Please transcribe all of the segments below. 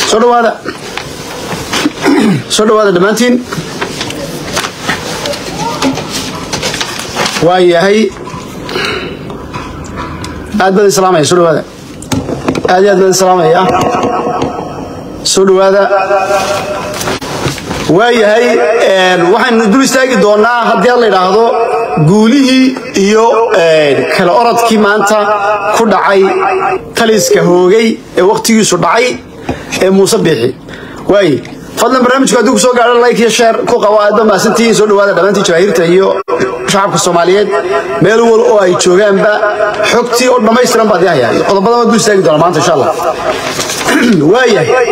soo dhawaada soo dhawaada dhammaantiin waa yahay aad baan islaamaya soo dhawaada aad iyo aad baan islaamaya soo dhawaada waa yahay waxaynu dul istaagi doonaa haddii aan la idhaahdo guulihii iyo kala orodkii maanta ku dhacay taliska hoogay ee wakhtigiisu dhacay ee muuse biixi waaye fadlan barnaamijku haddii ku soo gaadho like iyo share ku qabo aad ba mahadsantihiin soo dhawaada dhammaantiin jawaahiirta iyo shacabka soomaaliyeed meel wal oo ay joogaanba xogtii oo dhammaystiran baad yahayaa qodobada waan dul istaagi doonaa maanta insha allah waayahay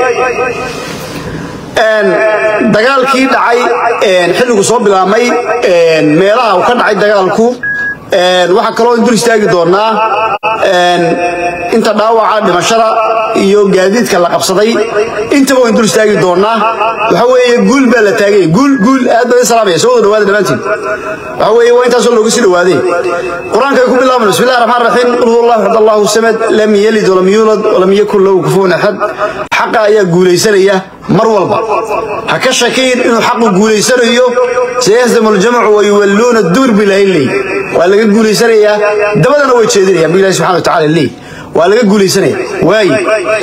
dagaalkii dhacay xilligu soo bilaabmay meelaha uu ka dhacay dagaalku waxaa kaloo dul istaagi doonaa inta dhaawaca dhimashada iyo gaadiidka la qabsaday intaba waan dul istaagi doonaa waxa weeye guul baa la taagay guul guul aad baan salaamaya soo wada dhawaada dhammaantiin waxa weeye waa intaasoo loogu sii dhawaaday qur-aanka ay ku bilaabano bismi illahi raxmaan raxiim qul huwa allahu axad allahu samad lam yalid walam yuulad walam yakun lahu kufuwan axad xaqa ayaa guulaysanaya mar walba ha ka shakiin inuu xaqu guulaysanayo sayahdamu aljamcu wayuwalluuna duur bilayley waa laga guulaysanayaa dabadana way jeedinayaan bu ilahi subxana wa tacala leey waa laga guulaysanaya waaye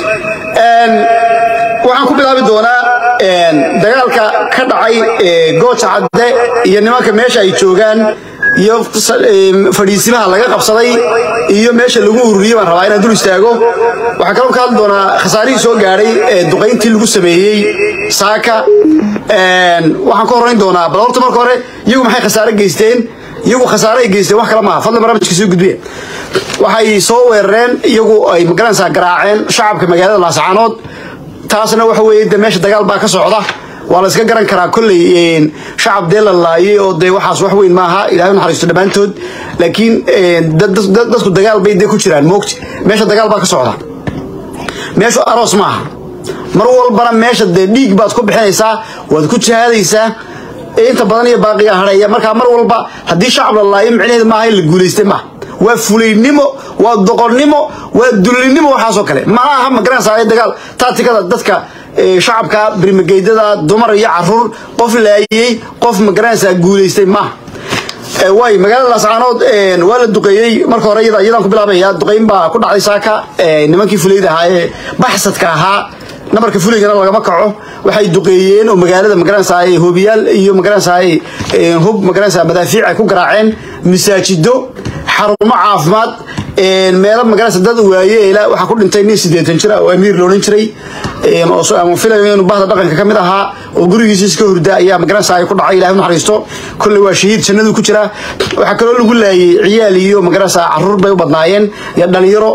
waxaan ku bilaabi doonaa dagaalka ka dhacay gooja cadde iyo nimanka meesha ay joogaan iyo fadhiisimaha laga qabsaday iyo meesha lagu ururiyey baan rabaa inaan dul istaago waxaan kaloo ka hadli doonaa khasaarihii soo gaadhay ee duqayntii lagu sameeyey saaka waxaan ka horrayn doonaa bal horta marka hore iyagu maxay khasaare geysteen iyagu khasaare ay geysteen wax kale maaha fadlan barnaamijka soo gudbiya waxay soo weerareen iyagu ay magaranaysaa garaaceen shacabka magaalada laascaanood taasna waxa weeye de meesha dagaal baa ka socda waa la iska garan karaa kolley shacab dee la laayay oo dee waxaas wax weyn maaha ilahay naxariisto dhammaantood laakiin dadku dagaal bay dee ku jiraan moogti meesha dagaal baa ka socda meeshu aroos maaha mar walbana meesha dee dhiig baad ku bixinaysaa waad ku jihaadaysaa inta badan iyo baaqiga hadheeya markaa mar walba haddii shacab la laayo micnaheed maaha in la guulaystay maaha waa fulaynimo waa doqonnimo waa dullinimo waxaasoo kale ma aha magaranaysaa dagaal taatikada dadka shacabka birmageydada dumar iyo caruur qof laayey qof magaranaysaa guulaystay maaha waay magaalada laascaanood waa la duqeeyey marka hore iyadaan ku bilaabaya duqeyn baa ku dhacday saaka nimankii fulayda ahaa ee baxsadka ahaa nabarka fuligana lagama kaco waxay duqeeyeen oo magaalada magaranaysaa hoobiyaal iyo magaranaysaa hub magaranaysaa madaafiic ay ku garaaceen masaajido xarumo caafimaad meelo magaranaysa dad waaye ilaa waxaa ku dhintay nin siddeetan jira oo amiir la odhan jiray ama filayo inuu bahda dhaqanka ka mid ahaa oo gurigiisa iska hurda ayaa magaranaysa ay ku dhacay ilahay u naxariisto kolley waa shahiid jannadu ku jira waxaa kaloo lagu laayay ciyaal iyo magaranaysa caruur bay u badnaayeen iyo dhalinyaro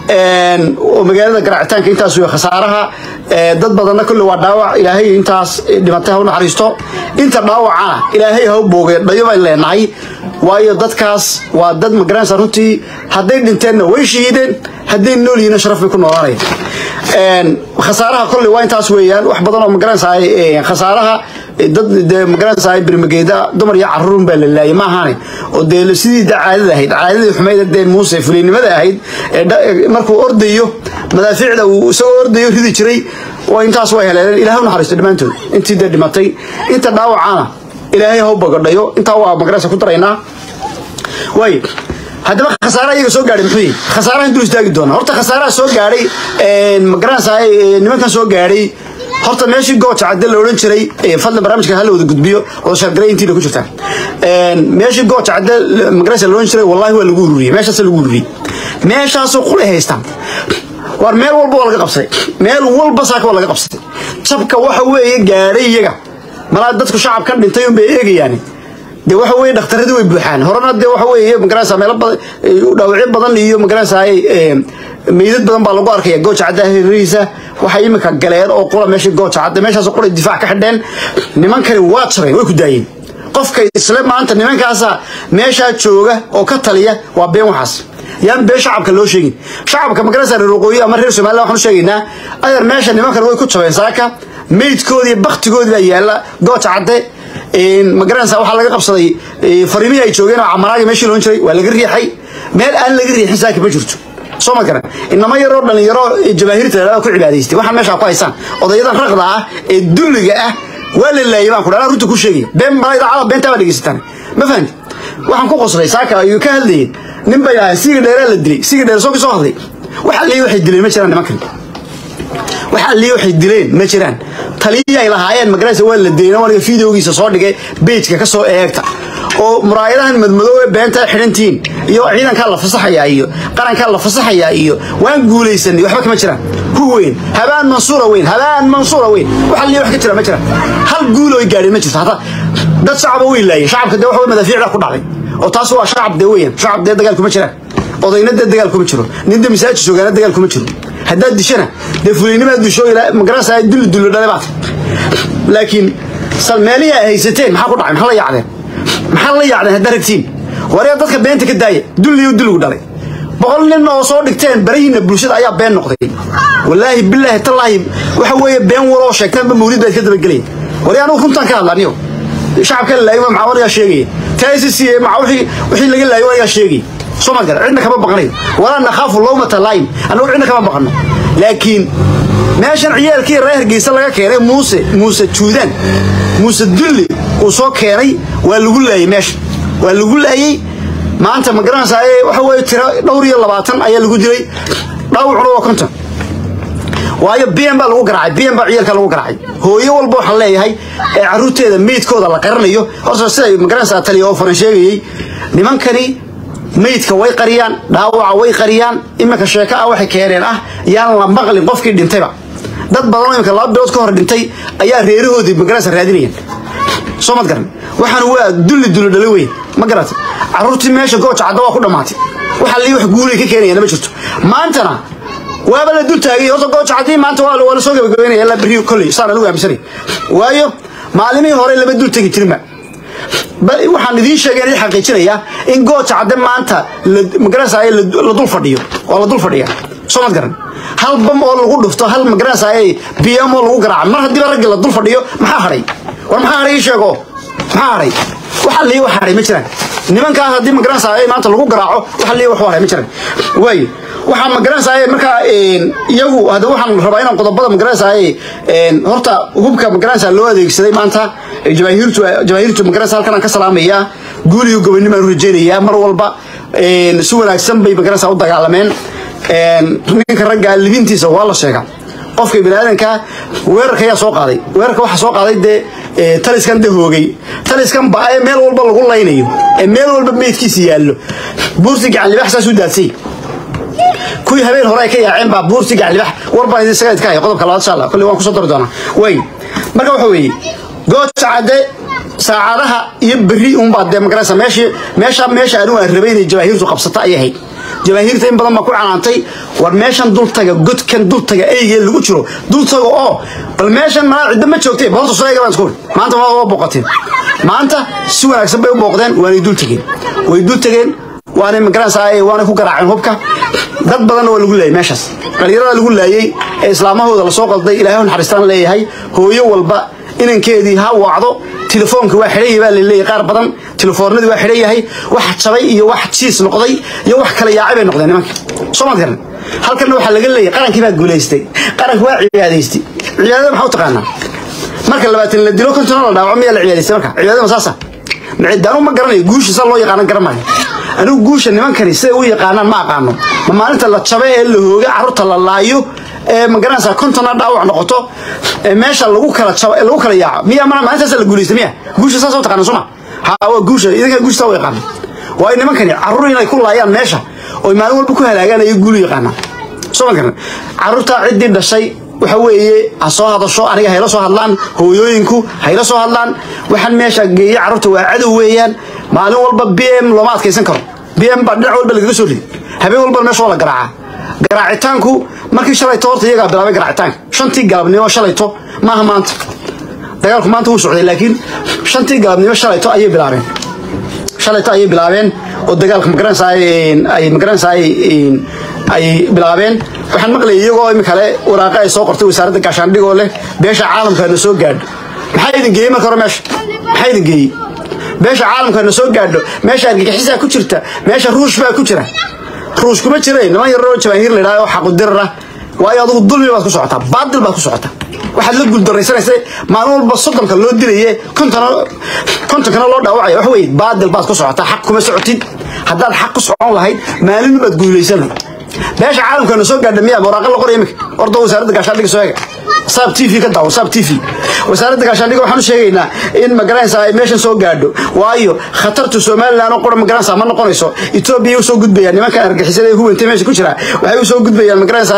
oo magaalada garaacitaanka intaas wey khasaaraha dad badanna kolley waa dhaawac ilaahay intaas dhimatay ha u naxariisto inta dhaawacana ilaahay ha u boogay dhayo baan leenahay waayo dadkaas waa dad magaranaysa runtii hadday dhinteenna way shahiideen hadday nool yihiinna sharaf bay ku noolaanayaan khasaaraha kolley waa intaas weeyaan wax badan oo magaranaysaa khasaaraha dad dee magaranaysaa birmageeda dumar iyo caruurun baa la laayay ma ahaane oo dee sidii da caadada ahayd caadadii xumayd dee muuse fuliynimada ahayd markuu ordayo madaafiicda uu isagoo ordayo ridi jiray waa intaas way heleeleen ilahay u naxariisto dhammaantood intii dee dhimatay inta dhaawacana ilaahay ha u bagadhayo intaa waa magaranaysa ku daraynaa waay haddaba khasaaraha iyaga soo gaadhay muxuu yihi khasaarahan dul istaagi doona horta khasaaraha soo gaadhay magaranaysaa nimankan soo gaadhay horta meeshii gooja cadde la odhan jiray fadlan barnaamijka hala wada gudbiyo oo shargaray intiina ku jirta meeshii gooja cadde magaranaysa la odhan jiray wallahi waa lagu ururiyey meeshaas lagu ururiyey meeshaasoo qulay haystaan war meel walba waa laga qabsaday meel walba saaka waa laga qabsaday jabka waxa weeye gaadhay iyaga malaa dadku shacab ka dhintay un bay eegayaan de waxa weye dhakhtaradii way buuxaan horena de waxa weeye magaranaysa meelo badan dhaawacyo badan iyo magaranaysa meydad badan baa lagu arkaya gooja cadda hirihiisa waxay imika galeen oo qura meeshii gooja cadda meeshaas qura difaac ka xidheen nimankani waa jabeen way ku daayeen qofka isle maanta nimankaasa meeshaa jooga oo ka taliya waa been waxaas yaan been shacabka loo sheegin shacabka magaranaysa reer waqooyi ama reer somaliland waxaan u sheegaynaa adeer meesha nimankan way ku jabeen saaka meydkoodii baktigoodii baa yaalla gooja cadde magaranaysa waxaa laga qabsaday fariimihii ay joogeen oo camaraagi meeshii loon jiray waa laga riixay meel aan laga riixin saaka ma jirto soo ma garan inama yaroo dhalinyaro jabaahiirta dhalada ku cibaadaystay waxaan meeshaa ku haysaan odayadan raqda ah ee dulliga ah waa la laayay baan ku dhalaa runta ku sheegaya been baa idaacada beentaa baa dhegeysataan ma fahanti waxaan ku qoslay saaka ayuu ka hadlayeen nin bay ahay siga dheeraa la dilay siga dheer soo soo hadlay waxa leeyahay waxay dileen ma jiraan nimankan waxa leeyahay waxay dileen ma jiraan taliyay ay lahaayeen magaraysa waa la deeyay waniga fiideogiisa soo dhigay page-ka ka soo eegta oo muraayadahan madmadow ee beenta xirantiin iyo ciidanka la fasaxaya iyo qaranka la fasaxaya iyo waan guulaysanay waxba kama jiraan ku weyn habaan mansuura weyn habaan mansuura weyn waxa leeyahay wax ka jira ma jiraan hal guul oo gaadhay ma jirto hada dad shacab oo wiilaayay shacabka de waxa madaafiicda ku dhacay oo taas waa shacab de weeyaan shacab de dagaal kuma jiraan odayna de dagaal kuma jiro nin de masaajid joogaana dagaal kuma jiro haddaad dishana dee fulaynimaa disho ilaa magarasa dulli dulli dhale baad laakiin salmeelihii ay haysateen maxaa ku dhacay maxaa la yaacdeen maxaa la yaacdeen haddaa ragtiin waryaa dadka beenta ka daaya dulliyo dulligu dhalay boqol nin oo soo dhigteen barahiina bulshada ayaa been noqday wallaahi bilaahi tallaahi waxa weeye been waloo sheegtaanba mawlid baad ka dabagelaya waryaa anugu runtaan ka hadla aniyo shacabka la laayay maxaa wanagaa sheegaya taasisi maxaa wixii wixii laga laayay wanagaa sheegaya soo ma gara cidna kama baqanayo walaa nakhaafu lawmata laayim annagu cidna kama baqano laakiin meeshan ciyaalkii reer hargeysa laga keenay muuse muuse juudaan muuse dulli uu soo keenay waa lagu laayay meesha waa lagu laayay maanta ma garanaysaa waxa weeye tiro dhowr iyo labaatan ayaa lagu dilay dhaawacuna waa konton waayo bn baa lagu garaacay bn baa ciyaalka lagu garaacay hooyo walba waxaan leeyahay ee caruurteeda meydkooda la qaranayo horta siday magaranaysaa taliya oo faran sheegayey nimankani meydka way qariyaan dhaawaca way qariyaan iminka sheeko ah waxay keeneen ah yaan la maqlin qofkii dhintayba dad badanoo iminka laba bilood ka hor dhintay ayaa reerahoodii magaranaysa raadinayaan soo mad garan waxaan waa dulli dulli dhali weyn ma garata caruurtii meesha gooja cadda waa ku dhammaatay waxa lii wax guulay ka keenayaan ma jirto maantana waaba la dul taagay horta gooja caddii maanta waa la soo gabagabeynaya ilaa berri kolley saan anigu aaminsanay waayo maalimihii hore lama dul tegi jirinba waxaan idiin sheegay in xaqiijinaya in gooja cadde maanta magaranaysaay la dul fadhiyo waa la dul fadhiya soo mad garan hal bam oo lagu dhufto hal magaranaysaay bm oo lagu garaaco mar haddiiba raggi la dul fadhiyo maxaa hadhay war maxaa hadhay ii sheego maxaa hadhay waxa lii wax hadhay ma jiraan nimankaas haddii magaranaysaay maanta lagu garaaco waxa lii wax hadhay ma jiraan waayo waxaa magaranaysaay markaa iyagu hadda waxaan rabaa inaan qodobada magaranaysaay horta hubka magaranaysaa loo adeegsaday maanta jamaahiirtu jamaahiirtu magaranaysa halkan aan ka salaamayaa guuliyo gobonimaan u rajaynayaa mar walba si wanaagsan bay magaranaysaa u dagaalameen ninka ragga libintiisa waa la sheegaa qofka biniaadanka weerarka ayaa soo qaaday weerarka waxaa soo qaaday dee taliskan de hoogay taliskan ba ee meel walba lagu laynayo ee meel walba meydkiisa yaallo buurti gacan libax saas u daadsay kuwii habeen hore ay ka yaaceen baa buurti gacan libax war baan idin isaga idka haya qodobka labaad insha allah kolley waan kusoo dari doonaa way marka waxa weeye gooja cadde saacadaha iyo berri unbaa dee magaraysa meeshii meesha meesha anigu aan rabay inay jabaahiirtu qabsata ayay ahayd jabaahiirta in badan baa ku canaantay war meeshan dultaga godkan dultaga eygee lagu jiro dultaga oo bal meeshan maa cidda ma joogtay horta soo eega baan isku maanta waa waa booqateen maanta si wanaagsan bay u booqdeen waanay dul tegeen way dul tegeen waanay magaranaysaa waanay ku garaaceen hubka dad badanna waa lagu laayay meeshaas dhalinyarada lagu laayay ee islaamahooda lasoo qalday ilaahay naxariistaan leeyahay hooyo walba inankeedii ha wacdo telefoonka waa xidhan yahay baa la leeyahay qaar badan telefoonadii waa xidhan yahay wax jabay iyo wax jiis noqday iyo wax kala yaacay bay noqdeen nimanka soo maad garan halkanna waxaa laga leeyahay qarankii baa guulaystay qaranka waa cibaadaystay cibaadada maxaa u taqaanaa marka labaatan la dilo kontona la dhaawaco miyaa la cibaadaystay marka cibaadada ma saasa daanu ma garanayo guusha sa loo yaqaanan garan maayo anigu guusha nimankani siday u yaqaanaan ma aqaano ma maalinta la jabe ee la hooga carruurta la laayo ee magaranaysaa kontona dhaawac noqoto ee meesha lagu kala jabo lagu kala yaaco miya mana maalintaasa la guulaysta miya guusha saas u taqaana suma ha waa guusha idinka guusha saa u yaqaana waayo nimankani carruur inay ku laayaan meesha oo maalin walba ku halaagaan ayay guulu yaqaanaan soo ma garan carruurta ciddii dhashay waxa weeye ha soo hadasho aniga hayla soo hadlaan hooyooyinku hayla soo hadlaan waxaan meesha geeye carruurta waa cadow weeyaan maalin walba b m looma adkaysan karo b m baa dhinac walba lagaga soo ridi habeen walbana meesha waa la garaacaa garaacitaanku markii shalayto horta iyagaa bilaabay garaacitaanka shantii galabnimo shalayto maaha maanta dagaalku maanta wuu socday laakiin shantii galabnimo shalayto ayay bilaabeen shalayto ayay bilaabeen oo dagaalka magaranaysaa ay magaranaysaa ay bilaabeen waxaan maqlayay iyagoo imikale waraaqa ay soo qortay wasaaradda gaashaandhigoo leh beesha caalamka na soo gaadho maxaa idin geeyey marka hore meesha maxaa idin geeyey beesha caalamka na soo gaadho meesha argagixisaa ku jirta meesha ruush baa ku jira ruush kuma jireen niman yaroo jabaahiir la yidhahdo xaqudirar ah waayo adigu dulmi baad ku socotaa baadil baad ku socotaa waxaad la guuldaraysanaysa maalin walba soddonka loo dilaye kontonkana loo dhaawacaya wax weye baadil baad ku socotaa xaq kuma socotid haddaad xaq ku socon lahayd maalin baad guulaysan beesha caalamkana soo gaadha miyaa waraaqa la qoraya iminka orda wasaaradda gaashaandhiga soo ega saab t v ka daawo saab t v wasaaradda gaashaandhiga waxaan u sheegaynaa in magaranaysa ay meeshan soo gaadho waayo khatartu somaliland oo qura magaranaysa ma noqonayso etoobiya usoo gudbayaan nimankan argixisada ee huwanta meesha ku jira waxay usoo gudbayaan magaranaysa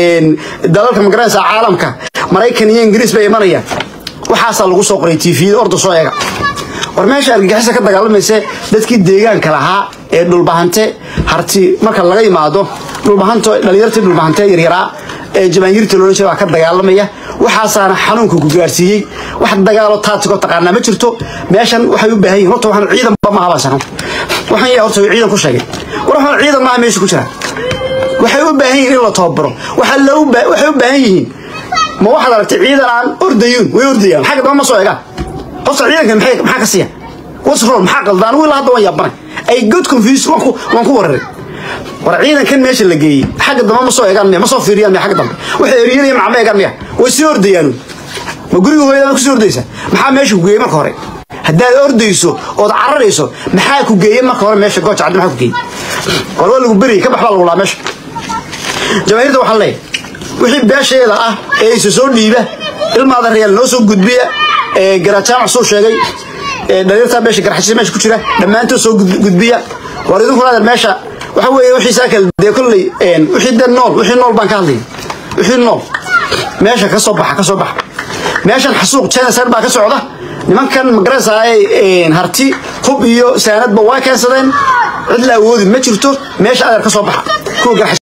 dalalka magaranaysa caalamka maraykan iyo ingiriis bay imanayaan waxaasaa lagu soo qoray t v orda soo eega war meesha argagixisa ka dagaalamaysa dadkii deegaanka lahaa ee dhulbahante harti marka laga yimaado dhulbahanto dhalinyartii dhulbahante yaryaraa ee jabaanyiirta loola jeeda waa ka dagaalamaya waxaasaana xanuunka ku gaarsiiyey wax dagaalo taatigo taqaanaa ma jirto meeshan waxay u baahan yihin horta waxaan ciidanba maaha baa sakan waxaan yaa horta ciidan ku sheegay war waxaan ciidan maaha meesha ku jira waxay u baahan yihiin in la tababaro waxay u baahan yihiin ma waxaad aragtay ciidan aan ordayuun way ordayaan xagga dama ma soo egaan horta ciidankan maxay maxaa ka siiya what's wrong maxaa qaldan anigu ilaa hadda waan yaabanay ay good confused waan ku waan ku wararay war ciidankan meesha la geeyey xagga dambe ma soo eegaan miya ma soo fiiriyaan miya xagga dambe waxay eryanaya macma eegaan miya way sii ordayaan ma guriga hooyada ku sii ordaysa maxaa meesha ku geeyey marka hore haddaad ordayso ood cararayso maxaa ku geeyey marka hore meesha gooja caddi maxaa ku geeyey war waa lagu beriyey ka bax baa lagu laa meesha jamaahirta waxaan leeyahay wixii beesheeda ah ee isa soo dhiiba ilmaada reyaal noo soo gudbiya garajaamac soo sheegay dhaliirtaa meesha garxashisa meesha ku jira dhammaantood soo gudbiya war idinkuna adeer meesha waxa weeye wixii saa kale dee kolley wixii dee nool wixii nool baan ka hadlaya wixii nool meesha ka soo baxa ka soo baxa meeshan xasuuq genocide baa ka socda nimankan magarasaaye harti hub iyo saanadba waa keensadeen cid la awoodi ma jirto meesha adeer ka soo baxa kuwa garxash